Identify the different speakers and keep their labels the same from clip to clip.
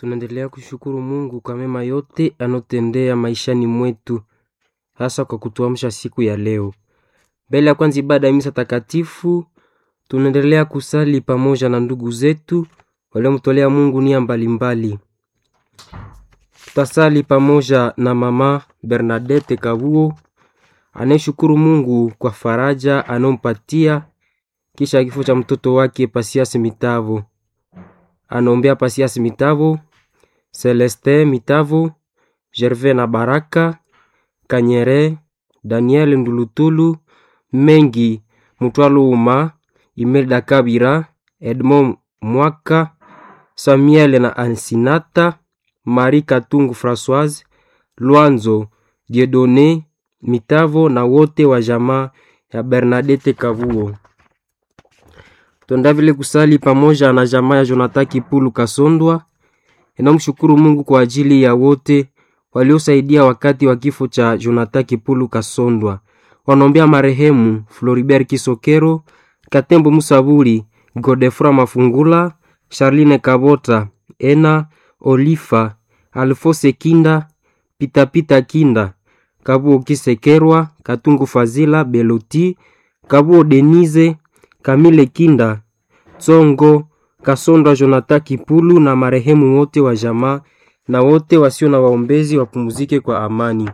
Speaker 1: Tunaendelea kushukuru Mungu kwa mema yote anotendea maishani mwetu, hasa kwa kutuamsha siku ya leo. Mbele ya kwanza ibada ya misa takatifu, tunaendelea kusali pamoja na ndugu zetu waliomtolea Mungu nia mbalimbali. Tutasali pamoja na mama Bernadette Kabuo anayeshukuru Mungu kwa faraja anayompatia kisha kifo cha mtoto wake Pasiasi Mitavo. Anaombea Pasiasi Mitavo, Celeste Mitavo, Gervais na Baraka Kanyere, Daniel Ndulutulu, Mengi Mutwaluuma, Imelda Kabira, Edmond Mwaka, Samuel na Ansinata, Marie Katungu Françoise, Lwanzo Diedone Mitavo na wote wa jamaa ya Bernadette Kavuo. Tuenda vile kusali pamoja na jamaa ya Jonathan Kipulu Kasondwa. Inamshukuru Mungu kwa ajili ya wote waliosaidia wakati wa kifo cha Jonathan Kipulu Kasondwa. Wanaombea marehemu Floribert Kisokero, Katembo Musaburi, Godefra Mafungula, Charline Kabota, Ena Olifa, Alfose Kinda, Pitapita Kinda, Kabuo Kisekerwa, Katungu Fazila, Beloti, Kabuo Denize, Kamile Kinda, Tsongo, Kasondwa Jonathan Kipulu na marehemu wote wa jamaa na wote wasio na waombezi wapumzike kwa amani.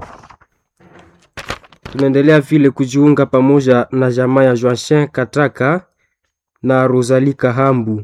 Speaker 1: Tunaendelea vile kujiunga pamoja na jamaa ya Joachin Kataka na Rosalie Kahambu.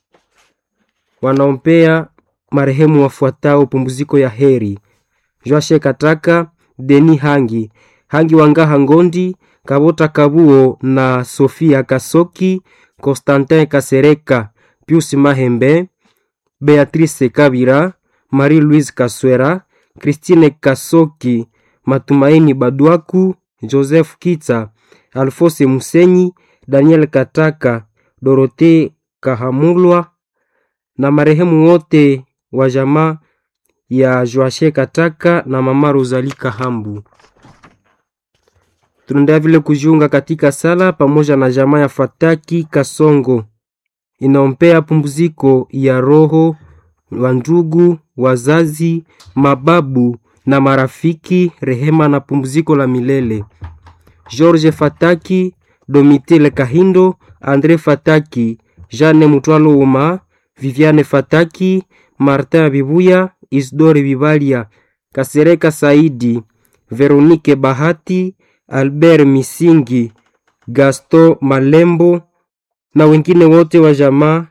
Speaker 1: Wanaombea marehemu wafuatao pumziko ya heri: Joachin Kataka, Deni Hangi, Hangi Wangaha Ngondi, Kabota Kabuo na Sofia Kasoki, Constantin Kasereka, Pius Mahembe, Beatrice Kabira, Marie-Louise Kaswera, Christine Kasoki, Matumaini Badwaku, Joseph Kitsa, Alfose Musenyi, Daniel Kataka, Dorote Kahamulwa na marehemu wote wa jamaa ya Joashe Kataka na mama Rosalie Kahambu. Tunaendelea vile kujiunga katika sala pamoja na jamaa ya Fataki Kasongo inaombea pumziko ya roho wa ndugu, wazazi, mababu na marafiki, rehema na pumziko la milele. George Fataki, Domitile Kahindo, Andre Fataki, Jeanne Mutwalo Uma, Viviane Fataki, Martin Bibuya, Isdore Bibalia, Kasereka Saidi, Veronique Bahati, Albert Misingi, Gaston Malembo na wengine wote wa jamaa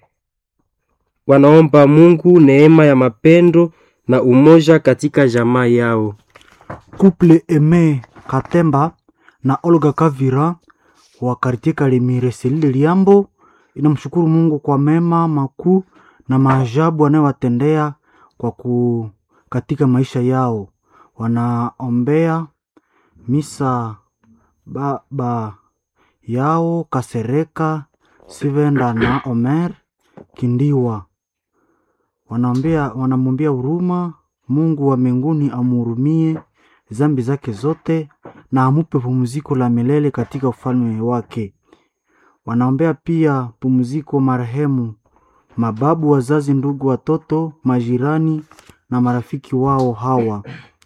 Speaker 1: wanaomba Mungu neema ya mapendo na umoja katika jamaa yao.
Speaker 2: Couple Aime Katemba na Olga Kavira wa kartie Kalemire Selile Liambo inamshukuru Mungu kwa mema makuu na maajabu anayowatendea kwa ku katika maisha yao. Wanaombea misa baba yao Kasereka Sivenda na Omer Kindiwa. Wanaombea wanamwombea huruma Mungu wa mbinguni amhurumie zambi zake zote na amupe pumziko la milele katika ufalme wake. Wanaombea pia pumziko marehemu mababu, wazazi, ndugu, watoto, majirani na marafiki wao hawa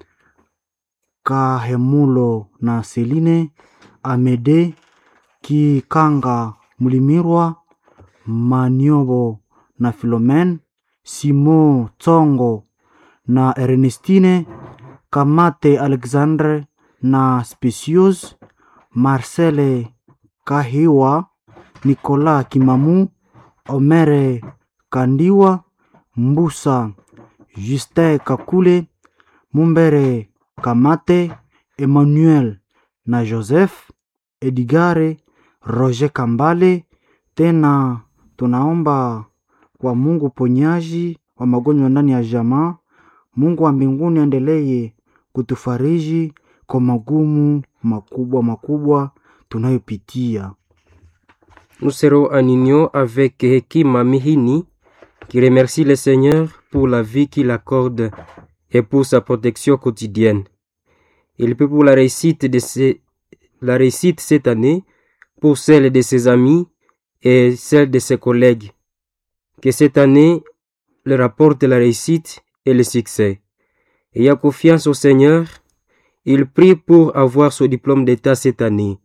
Speaker 2: Kahemulo na Seline Amede Kikanga Mlimirwa Maniobo na Filomen Simo Tsongo na Ernestine Kamate Alexandre na Specius Marcele Kahiwa Nicolas Kimamu Omere Kandiwa Mbusa Justin Kakule Mumbere Kamate Emmanuel na Joseph Edigare Roger Kambale. Tena tunaomba kwa Mungu ponyaji wa magonjwa ndani ya jamaa. Mungu wa mbinguni aendelee kutufariji kwa magumu makubwa makubwa tunayopitia.
Speaker 1: Nous serons en union avec Hekima Mihini qui remercie le Seigneur pour la vie qu'il accorde et pour sa protection quotidienne. Il prie pour la réussite de ses, la réussite cette année, pour celle de ses amis et celle de ses collègues. Que cette année leur apporte la réussite et le succès. Ayant confiance au Seigneur, il prie pour avoir son diplôme d'État cette année.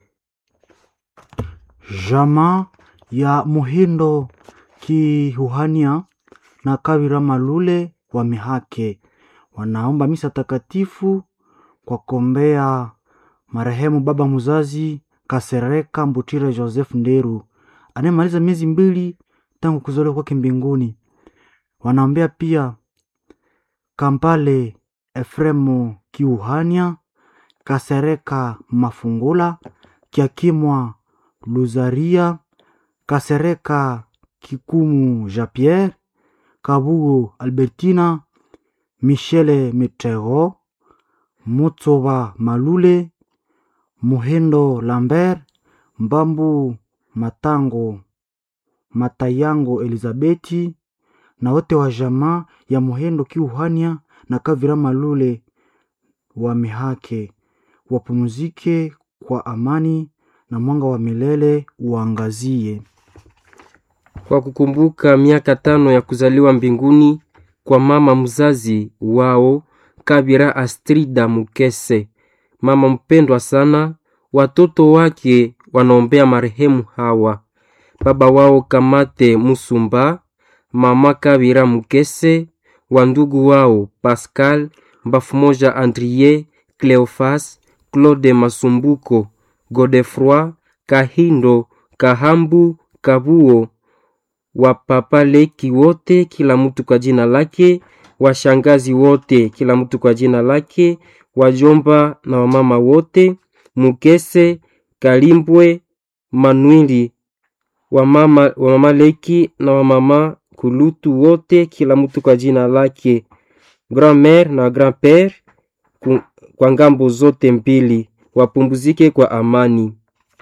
Speaker 2: Jamaa ya Muhindo Kihuhania na Kawira Malule wa Mihake wanaomba misa takatifu kwa kombea marehemu baba mzazi Kasereka Mbutire Joseph Nderu anayemaliza miezi mbili tangu kuzaliwa kwake mbinguni. Wanaombea pia Kampale Efremu Kiuhania, Kasereka Mafungula, Kiakimwa Luzaria, Kasereka Kikumu Jean Pierre, Kabugu Albertina, Michele Mitego, Mutsoba Malule, Muhendo Lambert, Mbambu Matango Matayango Elizabeti na wote wa jamaa ya Muhendo Kiuhania na Kavira Malule wa Mihake wapumzike kwa amani na mwanga wa milele uangazie.
Speaker 1: Kwa kukumbuka miaka tano ya kuzaliwa mbinguni kwa mama mzazi wao Kabira Astrida Mukese, mama mpendwa sana, watoto wake wanaombea marehemu hawa: baba wao Kamate Musumba, mama Kabira Mukese, wandugu wao Pascal Mbafumoja, Andrie Cleofas, Claude Masumbuko, Godefroi Kahindo, Kahambu, Kabuo, wapapaleki wote, kila mtu kwa jina lake, washangazi wote, kila mtu kwa jina lake, wajomba na wamama wote, Mukese, Kalimbwe, Manwili, wamama, wamama Leki na wamama Kulutu wote, kila mtu kwa jina lake, grand-mère na grand-père ku- kwa ngambo zote mbili, wapumzike kwa amani.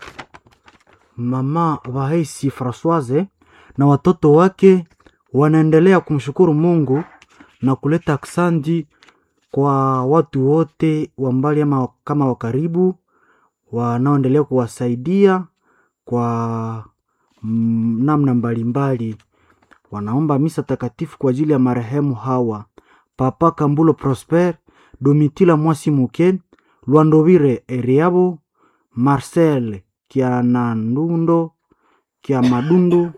Speaker 2: Mama Vahesi Francoise na watoto wake wanaendelea kumshukuru Mungu na kuleta aksandi kwa watu wote wa mbali ama kama wa karibu wanaoendelea kuwasaidia kwa mm, namna mbalimbali. Wanaomba misa takatifu kwa ajili ya marehemu hawa: Papa Kambulo Prosper, Domitila Mwasi Muke, Lwandovire Eriabo, Marcel Kianandundo Kiamadundu,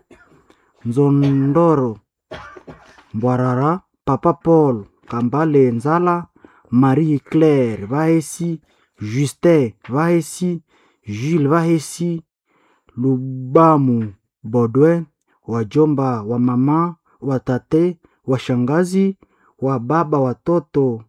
Speaker 2: Nzondoro Mbwarara, Papa Paul Kambale Nzala, Marie Claire Vahesi, Justin Vahesi, Jules Vahesi, Lubamu Bodwe, wajomba wa mama, watate, washangazi, wa baba, watoto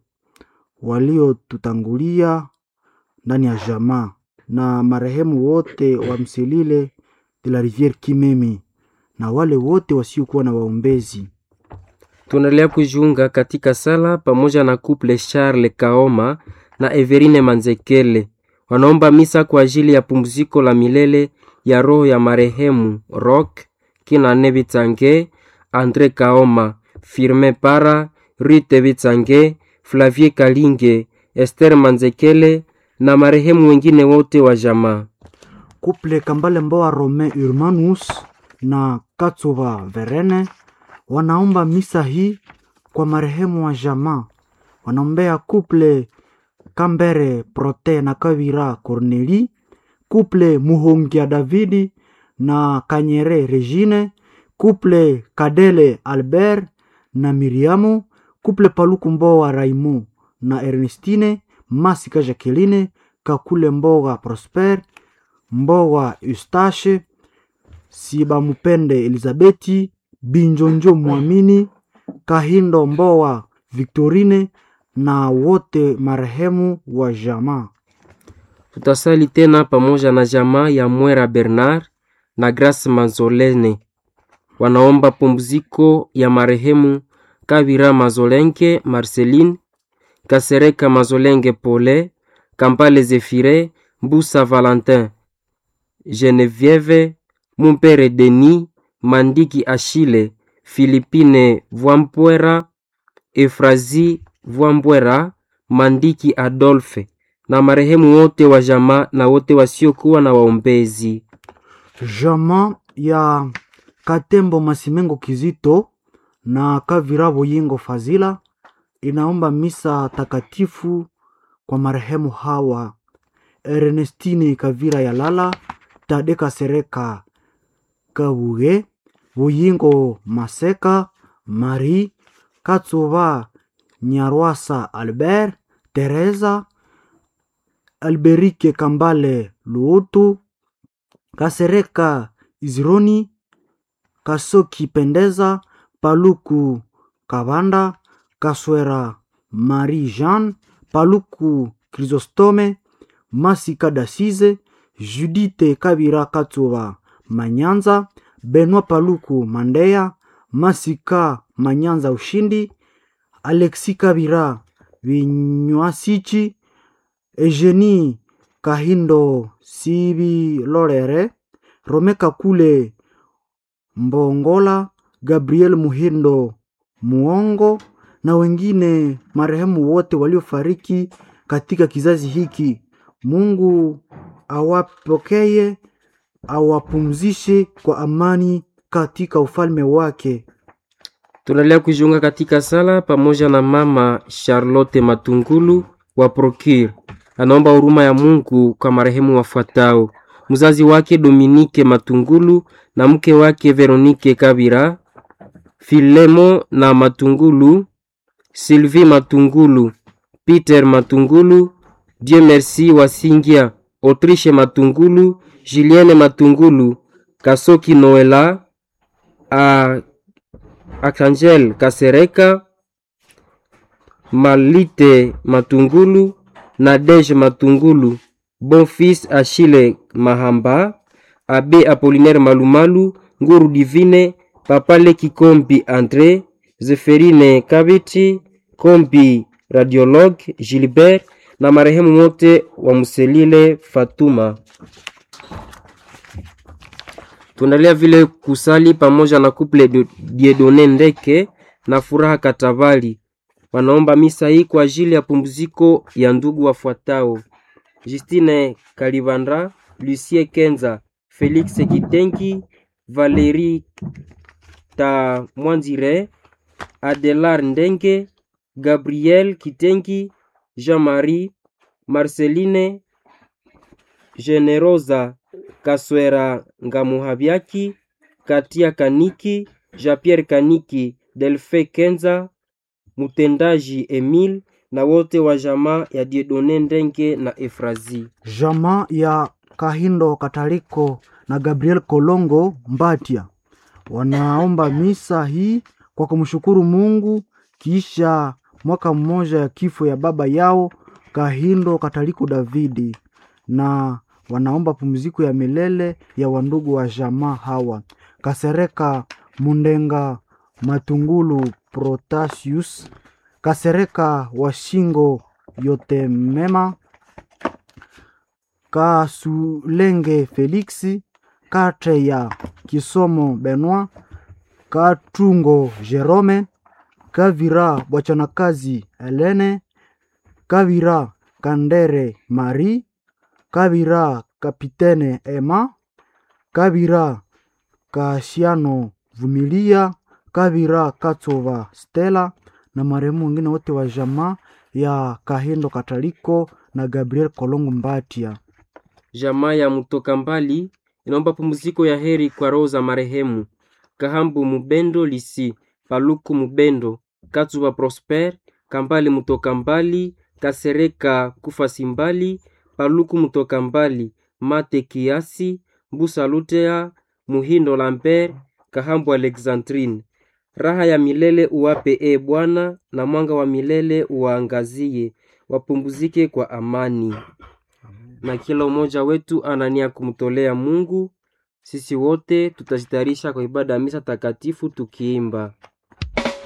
Speaker 2: waliotutangulia ndani ya jamaa na marehemu wote wa Mselile de la Riviere Kimemi na wale wote wasiokuwa na waombezi.
Speaker 1: Tunaendelea kujiunga katika sala pamoja na couple Charles Kaoma na Everine Manzekele. Wanaomba misa kwa ajili ya pumziko la milele ya roho ya marehemu Rock Kinane Bitsange, Andre Kaoma, Firme Para, Rite Bitsange, Flavie Kalinge, Esther Manzekele na marehemu wengine wote wa jamaa.
Speaker 2: Kuple Kambale Mboa Rome Urmanus na Katsuva Verene wanaomba misa hii kwa marehemu wa jamaa. Wanaombea kuple Kambere Prote na Kavira Corneli, kuple Muhongia Davidi na Kanyere Regine, kuple Kadele Albert na Miriamu, kuple Paluku Mboa Raimu na Ernestine, Masika Jacqueline, Kakule Mboga Prosper, Mboga Eustache, Sibamupende Elizabeti, Binjonjo Mwamini, Kahindo Mboa Victorine na wote marehemu wa jamaa.
Speaker 1: Tutasali tena pamoja na jamaa ya Mwera Bernard na Grace Mazolene. Wanaomba pumziko ya marehemu Kabira Mazolenke Marceline, Kasereka Mazolenge Pole, Kampale Zefire, Mbusa Valentin, Genevieve Mumpere Denis, Mandiki Achille, Philippine Vwampwera, Efrazi Vwambwera, Mandiki Adolphe na marehemu wote wa jamaa na wote wasiokuwa na waombezi.
Speaker 2: Jamaa ya Katembo Masimengo Kizito na Kavira Boyingo Fazila inaomba misa takatifu kwa marehemu hawa Ernestine Kavira Yalala, Tade Kasereka Kabuge, Buyingo Maseka, Marie Katsuba Nyarwasa Albert, Teresa Alberike Kambale Luutu, Kasereka Izironi, Kasoki Pendeza, Paluku Kabanda, Kaswera Marie Jeanne, Paluku Chrysostome, Masika Dasize, Judite Kabira Katsuba Manyanza, Benoit Paluku Mandeya, Masika Manyanza Ushindi, Alexi Kabira Vinywasichi, Eugenie Kahindo Sibi Lorere, Romeka Kule Mbongola, Gabriel Muhindo Muongo na wengine marehemu wote waliofariki katika kizazi hiki. Mungu awapokee, awapumzishe kwa amani katika ufalme wake.
Speaker 1: Tunaendelea kujiunga katika sala pamoja na mama Charlotte Matungulu wa Procure. Anaomba huruma ya Mungu kwa marehemu wafuatao: mzazi wake Dominike Matungulu na mke wake Veronike Kabira, Filemo na Matungulu, Sylvie Matungulu, Peter Matungulu, Dieu merci Wasingia, Autriche Matungulu, Julienne Matungulu, Kasoki Noela, a Archangel Kasereka, Malite Matungulu, Nadege Matungulu, Bonfils Achille Mahamba, Abe Apollinaire Malumalu, Nguru Divine, Papale Kikombi Andre, Zeferine Kabiti, Kombi Radiologue Gilbert na marehemu wote wa Muselile Fatuma. Tunaendelea vile kusali pamoja na kuple de- Diedone Ndeke na Furaha Katabali. Wanaomba misa hii kwa ajili ya pumziko ya ndugu wafuatao: Justine Kalibandra, Lucie Kenza, Felix Kitengi, Valerie Tamwanzire, Adelar Ndenge, Gabriel Kitengi, Jean-Marie, Marceline Generosa Kaswera Ngamuhabyaki, Katia Kaniki, Jean-Pierre Kaniki, Delfe Kenza, mtendaji Emile na wote wa jamaa ya Diedone Ndenge na Efrazi.
Speaker 2: Jamaa ya Kahindo Kataliko na Gabriel Kolongo Mbatia wanaomba misa hii kwa kumshukuru Mungu kisha mwaka mmoja ya kifo ya baba yao Kahindo Kataliko Davidi, na wanaomba pumziko ya milele ya wandugu wa jamaa hawa Kasereka Mundenga Matungulu Protasius Kasereka Washingo yote mema Kasulenge Feliksi, Kate ya Kisomo Benoit, Katungo Jerome, Kavira Bwachanakazi Helene, Kavira Kandere Marie, Kavira Kapitene Emma, Kavira Kashiano Vumilia, Kavira Katsova Stella na marehemu wengine wote wa jamaa ya Kahindo Kataliko na Gabriel Kolongo Mbatia.
Speaker 1: Jamaa ya Mtoka Mbali inaomba pumziko ya heri kwa roho za marehemu Kahambu Mubendo Lisi, Paluku Mubendo, Katsuba Prosper, Kambali Mtoka Mbali, Kasereka Kufa Simbali, Paluku Mtoka Mbali, Mate Kiasi, Mbusa Lutea, Muhindo Lambert, Kahambu Alexandrine. Raha ya milele uwape e Bwana, na mwanga wa milele uwaangazie, wapumzike kwa amani na kila mmoja wetu anania kumtolea Mungu. Sisi wote tutajitayarisha kwa ibada ya misa takatifu tukiimba